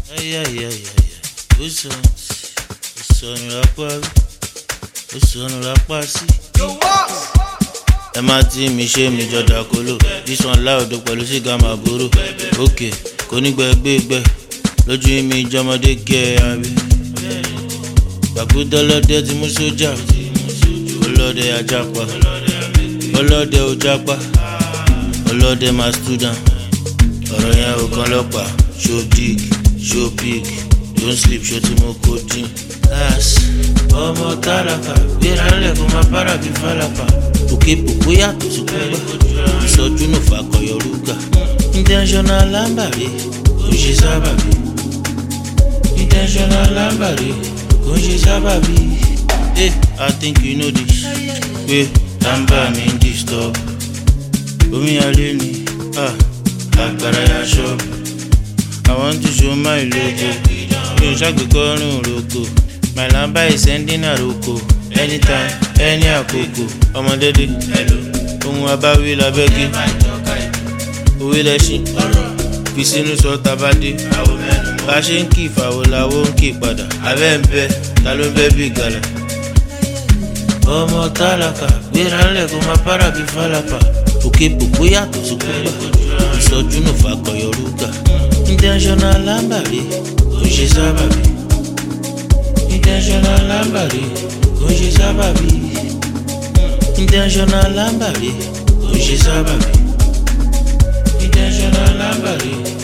Ay, ay, ay, ay, ay. Ó sọ, ó sọnù lápá rí, ó sọnù lápá sí. Ẹ má tí mi ṣe mi jọ̀dà kóló. This one láòdó pẹ̀lú sìgá máa borò. Òkè kò ní gbẹgbẹgbẹ. Lójú mi jọmọdé gẹ abẹ. Gbàgbọ́dọ̀ lọ́dẹ ti mú sójà. Ọlọ́dẹ ajapa. Ọlọ́dẹ ò japa. Ọlọ́dẹ máa student. Ọ̀rọ̀ yẹn ò kan lọ́pàá. Show dig, show pig. Don't sleep, ṣó tí mo kó dín. Láàsì, ọmọ tálákà, gbéra ńlẹ̀ kó máa bára bí fálápà. Òkè pòpó yàtọ̀ sí kúgbà. Ìsọjú nù fàkọyọ rúgà. Intentional lámbàrí, kò ń ṣe sábàbí. Intentional lámbàrí, kò ń ṣe sábàbí. Hey, I think you know this. Pé lámbà mi ń disturb. Omi alẹ́ ni, ah, agbára ya ṣọ́ọ̀bù. I want to show my logo. Mi ò ṣàgbékọ́rùn roko. My lamba is sending àròkọ. Anytime, any àkókò. Ọmọdédé, ohun abáwí labẹ́gí. Òwe lẹ́ṣin, fi sínú sọ tabadé. Bá a ṣe ń kí ìfàwọ̀ làwọ̀ ń kí padà. Abẹ́ ń bẹ, ta ló ń bẹ́ bí gàlà? Ọmọ tálákà, gbéra ńlẹ̀ kó máa bára bí fálápà. Òkè pòpó yàtọ̀ sí kúgbà. Ìsọjú nù fàkọyọ rúgà. Intentional lámbàrí, kò ń ṣe sábàbí. Intentional lámbàrí, kò ń ṣe sábàbí. Intentional lámbàrí, kò ń ṣe sábàbí. Intentional lámbàrí,